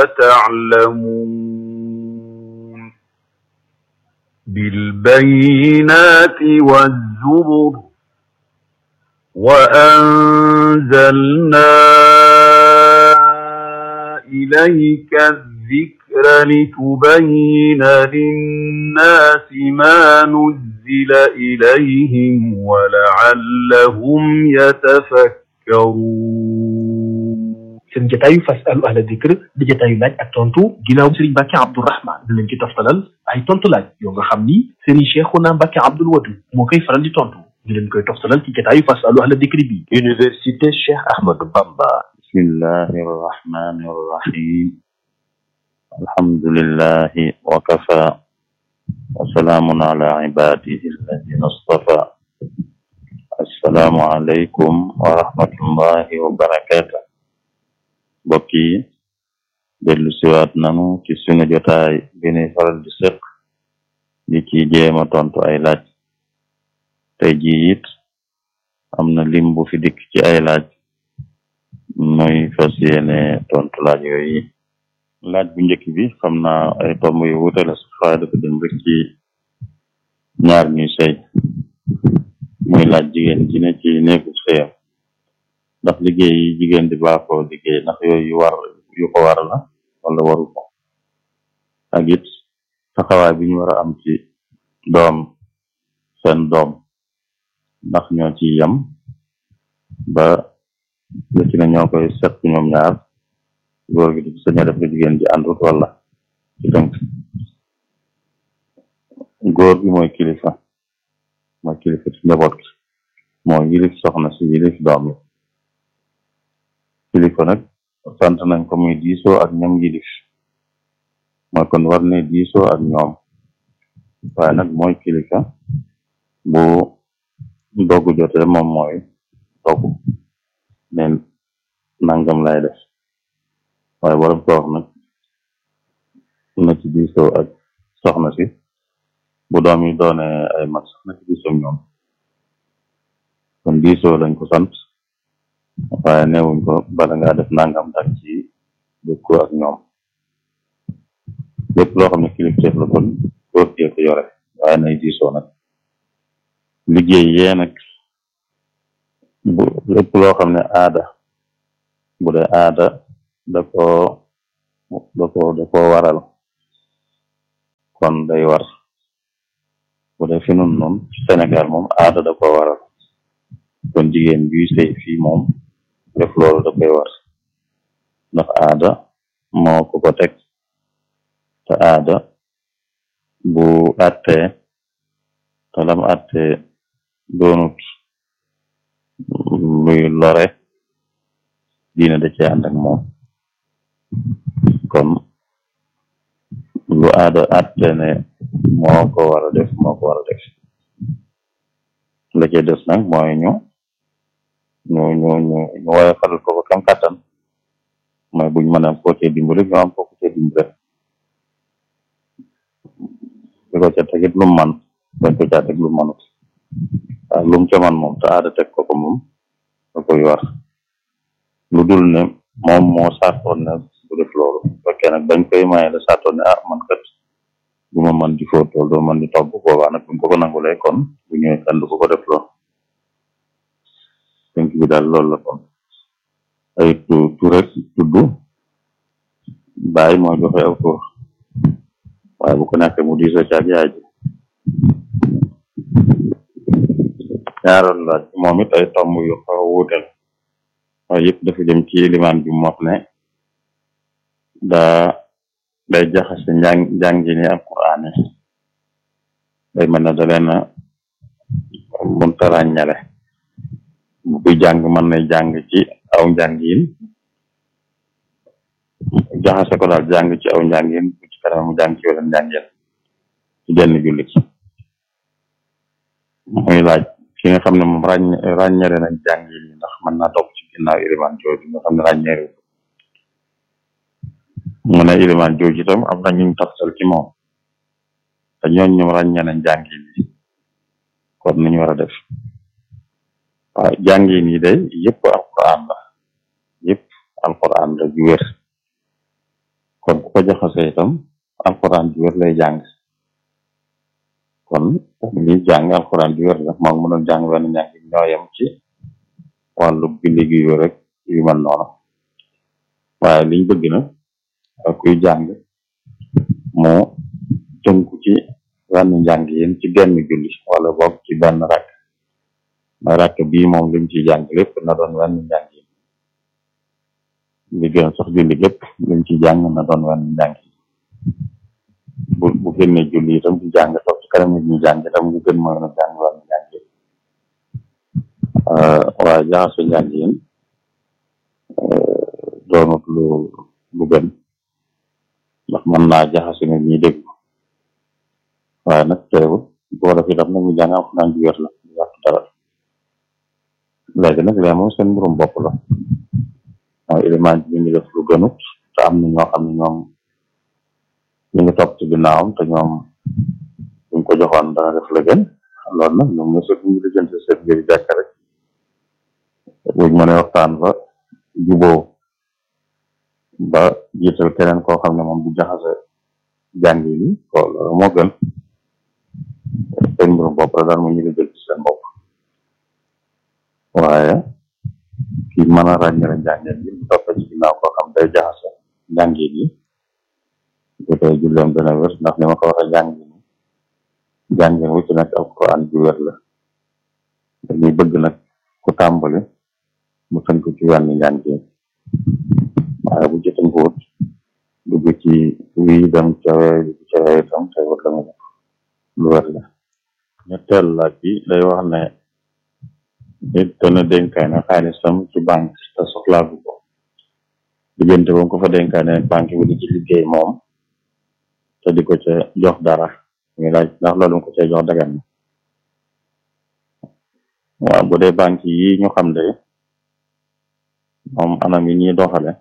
تعلمون بالبينات والزبر وأنزلنا إليك الذكر لتبين للناس ما نزل إليهم ولعلهم يتفكرون seen jotaayu fasalu ahla dikr di jotaayu laaj ak tontu ginnaaw Serigne Mbacke Abdourahman dinañ ci toftalal ay tontu laaj yoo nga xam ni Serigne Cheikhouna Mbacke Abdoul Wadud moo koy faral di tontu ñu leen koy toftalal ci jotaayu fasalu ahla dikr bi. Université Cheikh Ahmadou Bamba. bismillahi rahmani rahim. alhamdulillahi wa kafa. wa salaamun ala ibadihi alladina astafa. assalaamu aleykum wa rahmatullahi wa barakatuh. mbokk yi dellu siwaat nanu ci sunu jotaay bi ñuy faral di sëq di ci jéema tontu ay laaj tey jii it am na lim bu fi dikk ci ay laaj muy fas yéene tontu laaj yooyu laaj bu njëkk bi xam naa ay tomb yu wuute la sax waaye dafa dem rek ci ñaar ñuy sëy muy laaj jigéen ji ne ci néegu sëyam ndax liggéey yi jigéen di baaxoo liggéey ndax yooyu yu war yu ko war la wala waru ko ak it taxawaay bi ñu war a am ci doom seen doom ndax ñoo ci yem ba lu ci ne ñoo koy seq ñoom ñaar góor gi di sañ a def jigéen ji àndut wala ci tënk góor gi mooy kilifa mooy kilifa ci njaboot gi moo yilif soxna si yilif doom yi kilifa nag sant nañ ko muy diisoo ak ñoom yilif mooy kon war ne diisoo ak ñoom waaye nag mooy kilifa bu dogu jotee moom mooy dogu ne nangam lay def waaye borom ko wax nag na ci diisoo ak soxna si bu doom yi doone ay mag sax na ci diisoo ñoom kon diisoo lañ ko sant waaye newuñ ko bala ngaa def nangam dag ci dëkku ak ñoom lépp loo xam ne kilifteef la kon góor gee ko yore waaye nay diisoo nag liggéey yee nag bu lépp loo xam ne aada bu dee aada da ko da ko da ko waral kon day war bu dee fi nun noonu Sénégal moom aada da ko waral kon jigéen juy sëy fii moom def loolu da koy war ndax aada moo ko ko teg te aada bu àttee te lam àttee doonut luy lore diine da cee ànd ak moom kon lu aada àttee ne moo ko war a def moo ko war a def la cee des nag mooy ñu ñu ñu ñu ñu woyofal ko ko kam kàttan mooy buñ mën a ko cee dimbali ñu am ko ko cee dimbali di ko ca tegit lu man bañ ko caa teg lu manut waaw lu mu ca man moom te aada teg ko ko moom da koy war lu dul ne moom moo sartoon ne bu def loolu fekkee nag bañ koy maye la sartoon ne ah man kat bu ma man di fóotool doo man di togg boobaa nag buñ ko ko nangulee kon bu ñëwee kan du ko ko def loolu tënk bi daal loolu la kon ay tu tu rek tudd bàyyi moo joxe aw tur waaye bu ko nekkee mu diisoo caag yaay ji ñaaroon laaj moom it ay tomb yu xaw a wuutel waaye yëpp dafa jëm ci limaan bi mu wax ne daa day jaxase njàng njàngi ni alquraan yi day mel ne da leen a munta ràññale bu kuy jàng mën na jàng ci aw njàngin jaxase ko daal jàng ci aw njàngin bu ci kanam mu jàng ci weneen njàngin ci benn jullit muy laaj ki nga xam ne moom ràññ ràññere nañ jàngin yi ndax mën naa topp ci ginnaaw ilimaan jooju nga xam ne ràññeeru mu ne ilimaan jooju itam am na ñu taftal ci moom te ñooñ ñoom ràññee nañ jàngin yi kon nu ñu war a def waaw jàngin yi day yëpp alquran la yëpp alquran la ju wér kon ku ko jaxase itam alxuraan ju wér lay jàng kon li jàng alxuraan ju wér la moom mënoon jàng wenn njàng ñoo yem ci wàllu bindi gi yu rek yu mel noonu waaye liñ bëgg na ak kuy jàng mu tënku ci wenn njàng yéen ci genn julli wala boog ci benn rakk na rakk bii moom lim ci jàng lépp na doon wenn njàng yi li gën sax julli lépp lim ci jàng na doon wenn njàng yi bu bu génnee julli itam di jàng toog ci kanam nit ñi jàng itam lu gën mooy na jàng wenn njàng yi waaye jaxase njàng yéen doonut lu lu gën ndax mën naa jaxase nit ñi dégg waaye nag teewul boo def itam nag ñu jàng alxuraan ju wér la du yàq dara léegi nag lee moom seen mbirum bopp la mooy élément bi ñu def lu gënut te am na ñoo xam ne ñoom ñu ngi topp ci ginnaawam te ñoom buñ ko joxoon dana def la gën loolu nag ñoom ñoo ñu lijjanti seen mbiri jàkk rek buñ mënee waxtaan ba juboo ba jiital keneen koo xam ne moom du jaxase jàng yi ko loolu moo gën seen mbirum bopp la daal mu ñu lijjanti seen bopp waaye ki mën a ràññale njàngeen yi mu topp ci ginnaaw koo xam day jaxase njàngeen yi bu dee julleem dana wér ndax li ma ko waxee jàngeen yi jàngeen wu ci nekk alquran ju wér la dañuy bëgg nag ku tàmbali mu tënk ci wenn njàngeen waaye bu ci tënkuwut dugg ci wii dem cawee dugg cawee itam te wër la mu def lu wér la ñetteel laaj bi day wax ne nit dana dénkaane xaalisam ci banque te soxlaagu ko diggante ba mu ko fa dénkaane banque bi di ci liggéey moom te di ko ca jox dara muy laaj ndax loolu mu ko cay jox dagan na waaw bu dee banque yi ñu xam de moom anam yi ñuy doxale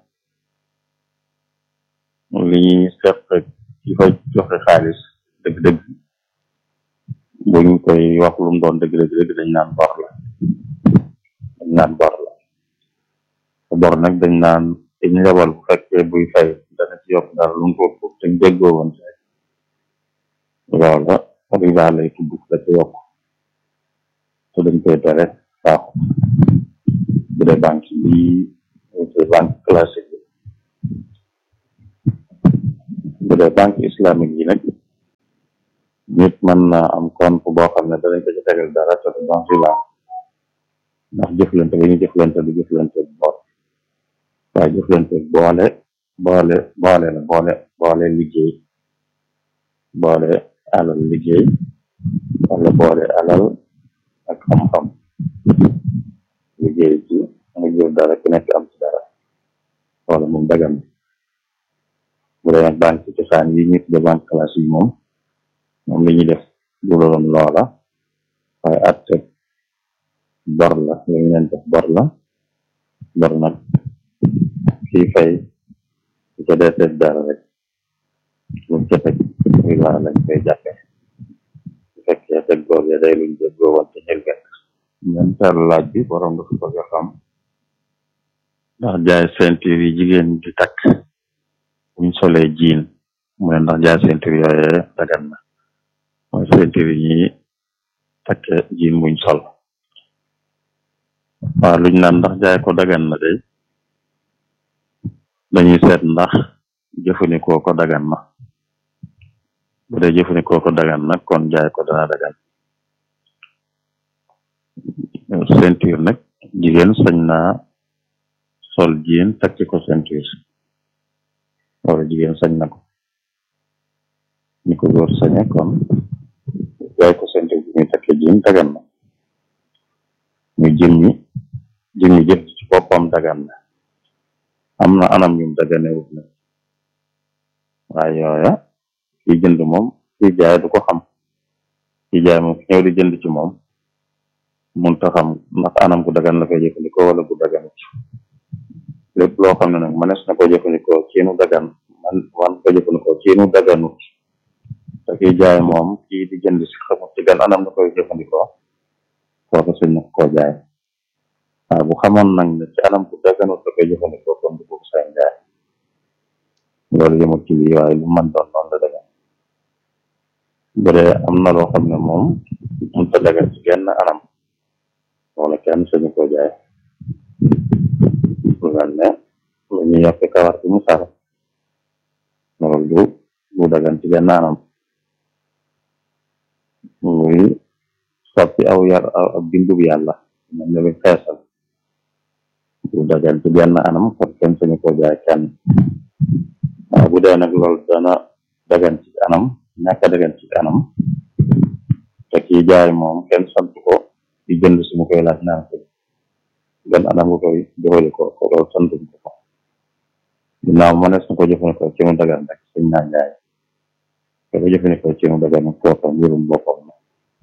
li ñuy seq ci fa joxe xaalis dëgg-dëgg buñ koy wax lu mu doon dëgg-dëgg dëgg dañ naan bor la dañ naan bor la te bor nag dañ naan dañ lebal bu fekkee buy fay dana ci yokk dara lu mu ko ëpp te déggoo woon ci loola riba lay tudd da ci yokk te dañ koy tere baaxu bu dee banque bi te banque classique bi bu dee banque islamique yi nag nit mën na am compte boo xam ne danañ ko ci tegal dara te du doon riba ndax jëflante ba ñu jëflante du jëflante bor waaye jëflante boole boole boole la boole boole liggéey boole alal liggéey wala boole alal ak xam-xam liggéey ci nga jël dara ku nekk am ci dara wala moom dagan bu dee nag banque ci cosaan yi ñu tudde banque classe yi moom moom li ñuy def du loon loola waaye atte bor la li ñu leen def bor la bor nag kii fay su ca dee teg dara rek lu ca teg riba lañ koy jàppe su fekkee teg googee day luñ jéggoo woon ci xilget ñeenteel laaj bi borom dafa bëgg a xam ndax jaay ceinture yi jigéen di takk buñ solee jiin mu ne ndax jaay ceinture yooyee dagan na mooy ceinture yi ñuy takke jiin buñ sol waaw luñ naan ndax jaay ko dagan na day dañuy seet ndax jëfandikoo ko dagan na bu dee jëfandikoo ko dagan na kon jaay ko dana dagan ceinture nag jigéen sañ naa sol jiin takki ko ceinture wala jigéen sañ na ko ni ko góor sañe kon jaay ko ceinture bi muy takke jiin dagan na muy jëmmi jëmmi jëf ci boppam dagan na am na anam yum daganewut nag waaye yooya kiy jënd moom kiy jaay du ko xam kiy jaay moom ki ñëw di jënd ci moom mun ta xam ndax anam gu dagan la koy jëfandikoo wala gu daganut lépp loo xam ne nag mënees na ko jëfandikoo ci nu dagan man man ko jëfandikoo ci nu daganut te kiy jaay moom kii di jënd si xamut ci gan anam la koy jëfandikoo kooku sañ na koo jaay waaye bu xamoon nag ne ci anam gu daganut la koy jëfandikoo kon du ko sañ jaay loolu yëmut ci lii waaye lu man doon noonu la dagan bu dee am na loo xam ne moom mënta dagan ci genn anam wala kenn sañu ko jaay lu mel ne lu ñuy yokk kawar bi mu sar loolu du du dagan ci genn anam muy soppi aw yar aw bindub yàlla mel ne lu xeesal du dagan ci genn anam kon kenn sañu ko jaay kenn waaw bu dee nag loolu dana dagan ci anam ñàkk a dagan ci anam te kii jaay moom kenn sant ko di jënd si mu koy laaj naan ko gan anam nga koy jëfandikoo ko loolu santuñ ko ko ginnaaw mënees na ko jëfandikoo ci mu dagan rek suñ naa jaay te ko jëfandikoo ci mu dagan kooka mbirum boppam la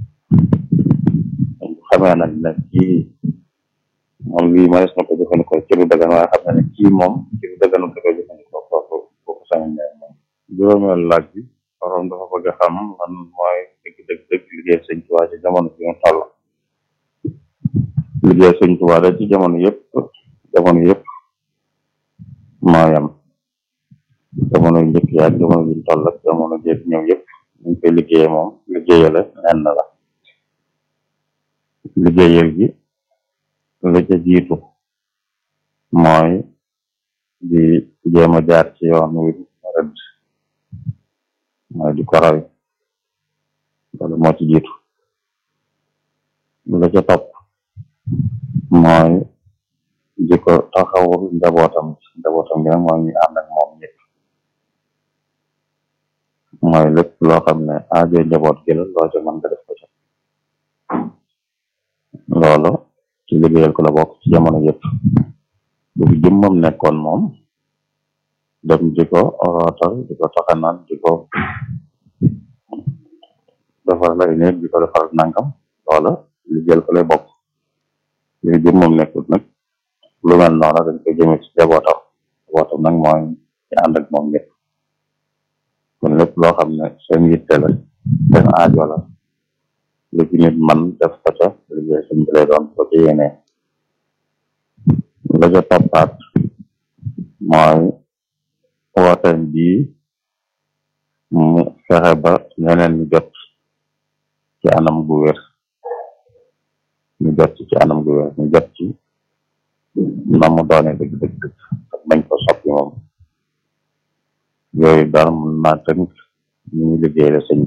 xamee nag ne kii moom lii mënees na ko jëfandikoo ci lu dagan waaye xam na ne kii moom ci lu daganul da koy jëfandikoo kooku kooku sañ jaay moom juróomeel laaj bi borom dafa bëgg a xam lan mooy dëgg dëgg dëgg liggéey sëñ Tuubaa ci jamono bi mu toll liggéey sëñ Tuubaa da ci jamono yëpp jamono yëpp moo yam jamono yu njëkk yaag jamono bi mu toll ak jamono jéeg ñëw yëpp ñu koy liggéeyee moom liggéeyale nenn la liggéeyal gi la ca jiitu mooy di jéem a jaar ci yoon wi rëdd mooy di ko rawi loolu moo ci jiitu la ca topp mooy di ko taxawul njabootam njabootam gi nag mooy ñu ànd ak moom ñëpp mooy lépp loo xam ne aajo njaboot gi la loo ca mën nga def ko ca loolu ci liggéeyal ko la bokk ci jamono yëpp bu fi jëmmam nekkoon moom dem di ko rootal di ko taxanaan di ko defar lay néeg di ko defar nangam loola liggéeyal ko lay bokk li fi jëmmam nekkut nag lu mel noonu dañ koy jëme ci jabootam jabootam nag mooy ci ànd ak moom ñëpp kon lépp loo xam ne seen yitte la seen aajo la lu ci nit man def ko ca liggéey sëñ bi lay doon ko ci yéene la ca toppaat mooy wooteem bii mu fexe ba ñeneen ñu jot ci anam gu wér ñu jot ci anam gu wér ñu jot ci na mu doone dëgg dëgg dëgg ak bañ ko soppi moom yooyu daal mun naa tënk ñu ngi liggéey la sëñ